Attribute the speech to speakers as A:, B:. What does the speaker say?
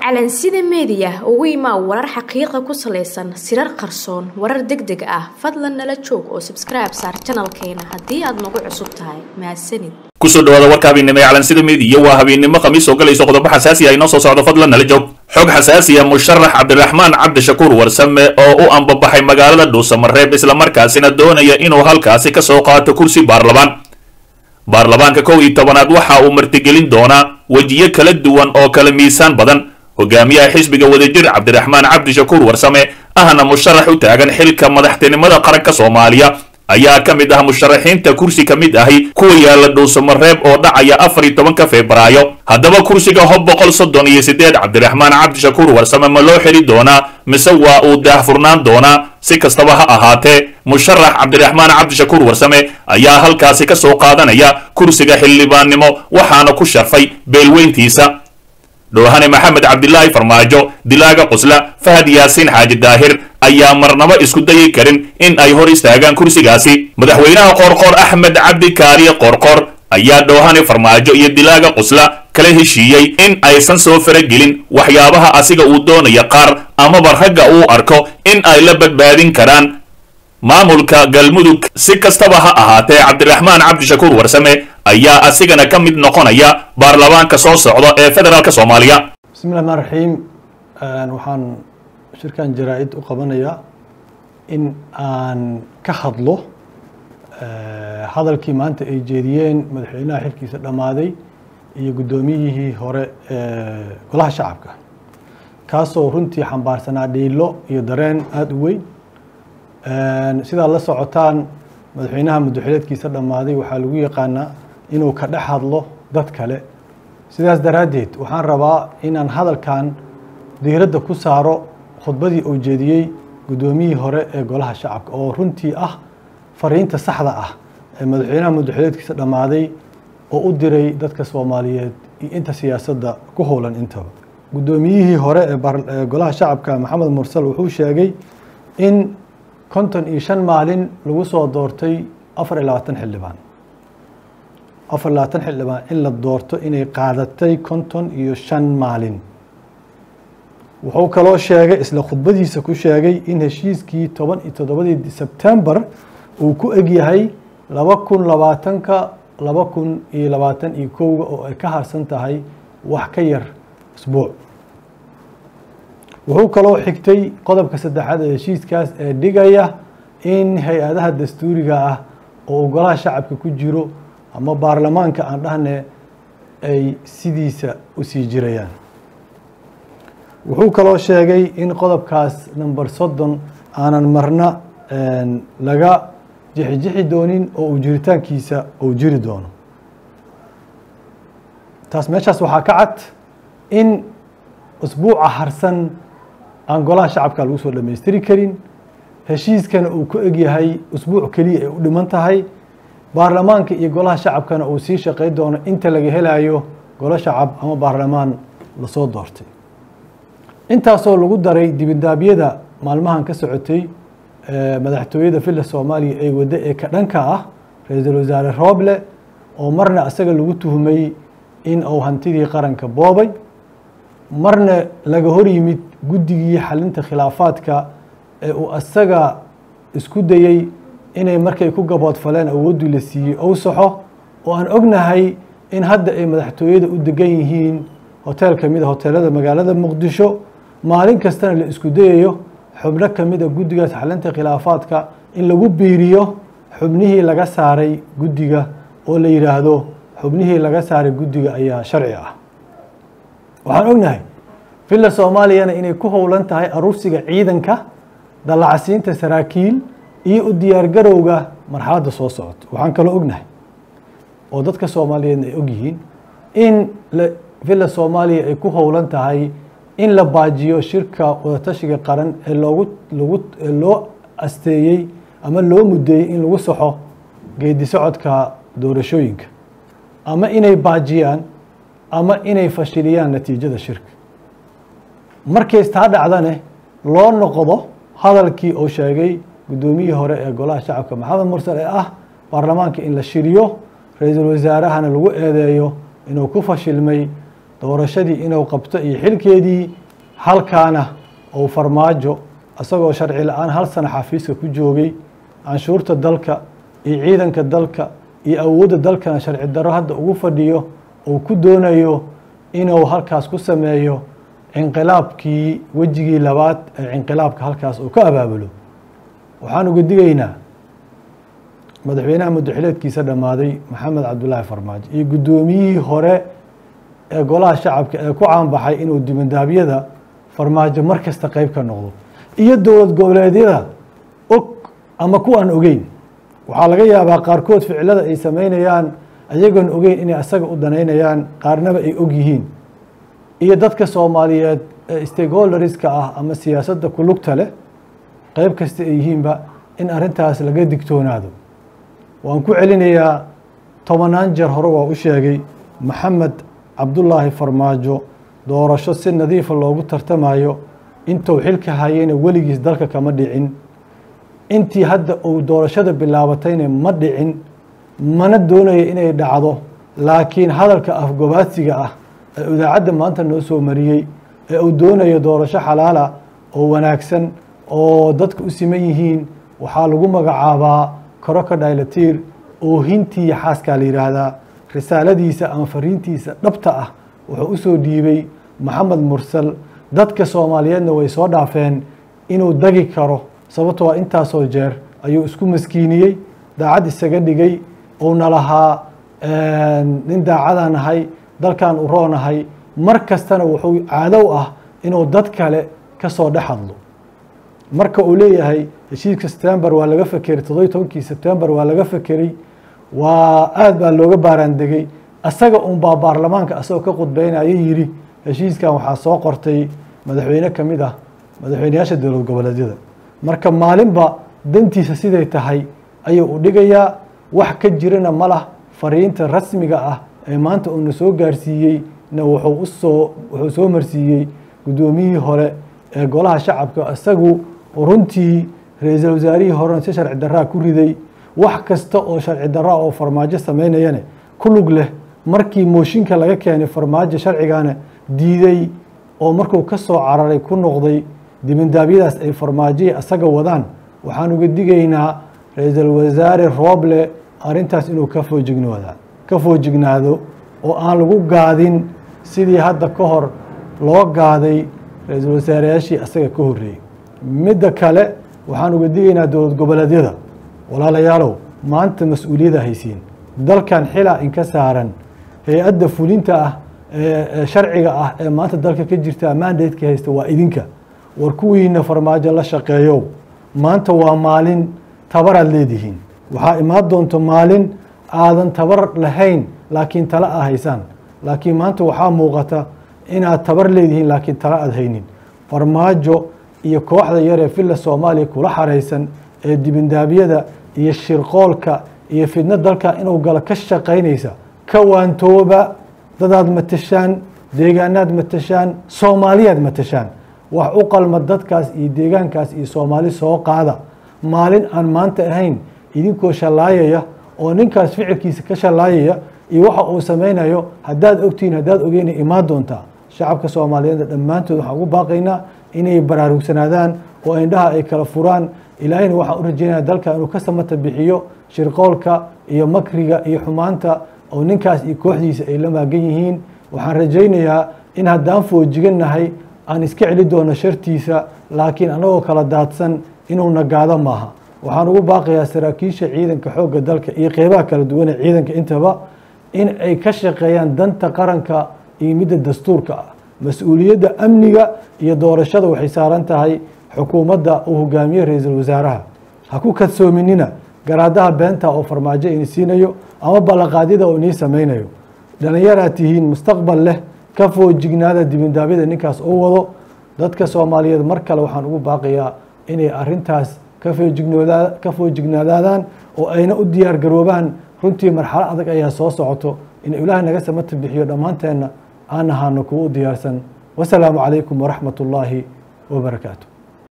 A: calansida meediya ugu imaa warar xaqiiqa ku salaysan sirar qarsoon warar deg deg ah fadlan nala joog oo sabskribe saar janalkeena haddii aad nagu cusub tahay mahadsanid
B: kusoo dhawaada warka habeennimo ee calansida meediya waa habeennimo khamiis oo galayso qodobo xasaasi ah inoo soo socdo fadlan nala joog xog xasaasi ah musharax cabdiraxmaan cabdishakuur warsame oo u ambabaxay magaalada dhuusamareeb islamarkaasina doonaya inuu halkaasi ka soo qaato kursi baarlamaan baarlamaanka kow iyo tobanaad waxa uu martigelin doonaa wejiyo kala duwan oo kala miisaan badan hogaamiyaha xisbiga wadajir cabdiraxmaan cabdishakuur warsame ahna musharax u taagan xilka madaxtinimada qaranka soomaaliya ayaa ka mid ah musharaxiinta kursi ka mid ahi kuwa yaala dhuusamareeb oo dhacaya afar iyo tobanka febraayo haddaba kursiga hob boqol soddon iyo siddeed cabdiraxmaan cabdishakuur warsame ma loo xiri doonaa mise waa uu daahfurnaan doonaa si kastaba ha ahaatee musharax cabdiraxmaan cabdishakuur warsame ayaa halkaasi ka soo qaadanaya kursiga xildhibaannimo waxaana ku sharfay beelweyntiisa dhoohane maxamed cabdilaahi farmaajo dilaaga qusla fahad yaasiin xaaji daahir ayaa marnaba isku dayi karin in ay hor istaagaan kursigaasi madaxweynaha qoorqoor axmed cabdi kaariye qoorqoor ayaa dhoohane farmaajo iyo dilaaga qusla kala heshiiyey in aysan soo faragelin waxyaabaha asiga uu doonaya qaar amaba ragga uu arko in ay la badbaadin karaan maamulka galmudug si kastaba ha ahaatee cabdiraxmaan cabdishakuur warsame ayaa asigana ka mid noqonaya baarlamaanka soo socda ee federaalk soomaaliya
C: bismi llahi rmaan raxiim waxaan shirkan jaraa-id u qabanayaa in aan ka hadlo hadalkii maanta ay jeediyeen madaxweynaha xilkiisa dhammaaday iyo guddoomiyihii hore ee golaha shacabka kaasoo runtii xambaarsanaa dhiilo iyo dareen aada u weyn sidaad la socotaan madaxweynaha muddoxileedkiisa dhammaaday waxaa lagu yaqaanaa inuu ka dhex hadlo dad kale sidaas daraaddeed waxaan rabaa inaan hadalkan diiradda ku saaro khudbadii uu jeediyey guddoomiyihii hore ee golaha shacabka oo runtii ah fariinta saxda ah ee madaxweynaha muddoxileedkiisa dhammaaday oo u diray dadka soomaaliyeed iyo inta siyaasadda ku howlan intaba guddoomiyihii hore ee golaha shacabka maxamed mursal wuxuu sheegay in konton iyo shan maalin lagu soo doortay afar iyo labaatan xildhibaan afar iyo labaatan xildhibaan in la doorto inay qaadatay konton iyo shan maalin wuxuu kaloo sheegay isla khudbadiisa ku sheegay in heshiiskii toban iyo toddobadii sebtembar uu ku egyahay laba kun labaatanka laba kun iyo labaatan iyo kowga oo ay ka harsan tahay wax ka yar isbuuc wuxuu kaloo xigtay qodobka saddexaad ee heshiiskaas ee dhigaya in hay-adaha dastuuriga ah oo uu golaha shacabka ku jiro ama baarlamaanka aan dhahne ay sidiisa u sii jirayaan wuxuu kaloo sheegay in qodobkaas number soddon aanan marna laga jixijixi doonin oo uu jiritaankiisa uu jiri doono taas meeshaas waxaa ka cad in usbuuca harsan aan golaha shacabka lagu soo dhammaystiri karin heshiiskana uu ku egyahay usbuuc keliya ay u dhiman tahay baarlamaanka iyo golaha shacabkana uu sii shaqey doono inta laga helayo golo shacab ama baarlamaan lasoo doortay intaasoo lagu daray dibindaabyada maalmahan ka socotay madaxtooyada villa soomaaliya ee waddo ee ka dhanka ah ra-iisul wasaare rooble oo marna isaga lagu tuhmay in uu hantidii qaranka boobay marna laga hor yimid guddigii xalinta khilaafaadka ee uu asaga isku dayey inay markay ku gaboodfaleen awooddii la siiyey ou saxo oo aan ognahay in hadda ay madaxtooyada u degan yihiin hoteel ka mid a hoteelada magaalada muqdisho maalin kastana la isku dayayo xubno ka mid a guddigaas xalinta khilaafaadka in lagu biiriyo xubnihii laga saaray guddiga oo la yidhaahdo xubnihii laga saaray guddiga ayaa sharci ah waxaan ognahay villa soomaaliyana inay ku howlan tahay aruursiga ciidanka dallacsiinta saraakiil iyo u diyaargarowga marxaladda soo socoto waxaan kaloo ognahay oo dadka soomaaliyeedna ay ogyihiin in villa soomaaliya ay ku howlan tahay in la baajiyo shirka wadatashiga qaran ee loogu lagu loo asteeyey ama loo muddeeyey in lagu saxo geedi socodka doorashooyinka ama inay baajiyaan ama inay fashiliyaan natiijada shirka markays taa dhacdane loo noqdo hadalkii uu sheegay guddoomiyihii hore ee golaha shacabka maxamed mursal ee ah baarlamaanka in la shiriyo ra-iisul wasaarahana lagu eedeeyo inuu ku fashilmay doorashadii inuu qabto iyo xilkeedii halkaana uu farmaajo isagoo sharci la-aan hal sano xafiiska ku joogay canshuurta dalka iyo ciidanka dalka iyo awoodda dalkana sharci darro hadda ugu fadhiyo uu ku doonayo inuu halkaas ku sameeyo cinqilaabkii wejigii labaad ee cinqilaabka halkaas uu ka abaabulo waxaan uga digaynaa madaxweynaha muddaxileedkiisa dhammaaday maxamed cabdulaahi farmaajo iyo guddoomiyihii hore ee golaha shacabka ee ku caanbaxay inuu dibandaabyada farmaajo mar kasta qeyb ka noqdo iyo dowlad goboleedyada og ama kuwaan ogeyn waxaa laga yaabaa qaarkood ficilada ay sameynayaan ayagoon ogeyn inay asaga u danaynayaan qaarnaba ay og yihiin iyo dadka soomaaliyeed ee stakeholderska ah ama siyaasadda ku lugta leh qeyb kasta ay yihiinba in arrintaas laga digtoonaado waan ku celinayaa tobanaan jeer hore waa u sheegay maxamed cabdulaahi farmaajo doorasho si nadiifa loogu tartamayo intuu xilka hayeyna weligiis dalka kama dhicin intii hadda uu doorashada bilaabatayna ma dhicin mana doonayo inay dhacdo laakiin hadalka afgobaadsiga ah ee idaacadda maanta noo soo mariyey ee uu doonayo doorasho xalaala oo wanaagsan oo dadka u siman yihiin waxaa lagu magacaabaa crocodilatiir oohintii xaaskaa la yidhaahdaa risaaladiisa ama fariintiisa dhabta ah wuxuu usoo dhiibay maxamed mursal dadka soomaaliyeedna way soo dhaafeen inuu dagi karo sababtoo intaasoo jeer ayuu isku maskiiniyey daacad isaga dhigay uuna lahaa nin daacadaan ahay dalkan u roonahay mar kastana wuxuu caadow ah inuu dad kale ka soo dhex hadlo marka uu leeyahay heshiiska september waa laga fekeray toddobiy tobankii september waa laga fekeray waa aad baa looga baaraandegay asaga unbaa baarlamaanka asagoo ka khudbeynaya yidhi heshiiskan waxaa soo qortay madaxweyne ka mid ah madaxweyneyaasha dowlad goboleedyada marka maalinba dantiisa siday tahay ayuu u dhigayaa wax ka jirana ma lah fariinta rasmiga ah ee maanta uuna soo gaarsiiyey na wuxuu usoo wuxuu soo marsiiyey guddoomiyihii hore ee golaha shacabka isagu runtii ra-iisul wasaarihii horena si sharci darraa ku riday wax kasta oo sharci darraa oo farmaajo sameynayane ku lug leh markii mooshinka laga keenay farmaajo sharcigana diiday oo markuu ka soo cararay ku noqday dibindaabyadaas ay farmaajoyi asaga wadaan waxaan uga digaynaa ra-iisul wasaare rooble arrintaas inuu ka foojignoda ka foojignaado oo aan lagu gaadin sidii hadda ka hor loo gaaday ra-iisul wasaareyaashii asaga ka horreeyey midda kale waxaan uga digaynaa dowlad goboleedyada walaalayaalow maanta mas-uuliyadda haysiin dalkan xilaa inka saaran hay-adda fulinta ah ee sharciga ah ee maanta dalka ka jirta mandatka haysta waa idinka war kuwiina farmaajo la shaqeeyow maanta waa maalin tabaraad leedihiin waxaa imaan doonta maalin aadan tabar lahayn laakiin tala a haysaan laakiin maanta waxaa muuqata inaad tabar leedihiin laakiin tala aad haynin farmaajo iyo kooxda yaree villa soomaaliya kula xaraysan ee dibindaabyada iyo shirqoolka iyo fidno dalka inuu galo ka shaqaynaysa ka waantooba dadaad matashaan deegaanaad matashaan soomaaliyaad matashaan wax u qalma dadkaas iyo deegaankaas iyo soomaali soo qaada maalin aan maanta ahayn idinkoo shallaayaya oo ninkaas ficilkiisa ka shallaayaya iyo waxa uu samaynayo haddaad ogtihiin haddaad ogeyna imaan doontaa shacabka soomaaliyeed dhammaantood waxaan ugu baaqaynaa inay baraarugsanaadaan oo indhaha ay kala furaan ilaahayna waxaan u rajeynaya dalka inuu ka samata bixiyo shirqoolka iyo makriga iyo xumaanta oo ninkaas iyo kooxdiisa ay la maagan yihiin waxaan rajaynayaa in haddaan foojigannahay aan iska celi doono shartiisa laakiin annagoo kala daadsan inuu nagaado maaha waxaan ugu baaqayaa saraakiisha ciidanka xoogga dalka iyo qeybaha kala duwan ee ciidanka intaba in ay ka shaqeeyaan danta qaranka iyo midda dastuurka ah mas-uuliyadda amniga iyo doorashada waxay saaran tahay xukuumadda uu hogaamiye ra-iisul wasaaraha ha ku kadsoominina garaadaha beenta oo farmaajo ini siinayo ama ballanqaadyada oo inii samaynayo dhallinyaraad tihiin mustaqbal leh ka foojignaada dibindaabyada ninkaas oo wado dadka soomaaliyeed mar kale waxaan ugu baaqayaa inay arintaas ka foojignoodaa ka foojignaadaadaan oo ayna u diyaar garoobaan runtii marxalo adag ayaa soo socoto in ilaah naga samata bixiyo dhammaanteenna aan ahaano kuwa u diyaarsan wasalaamu calaykum waraxmat ullaahi wabarakaatu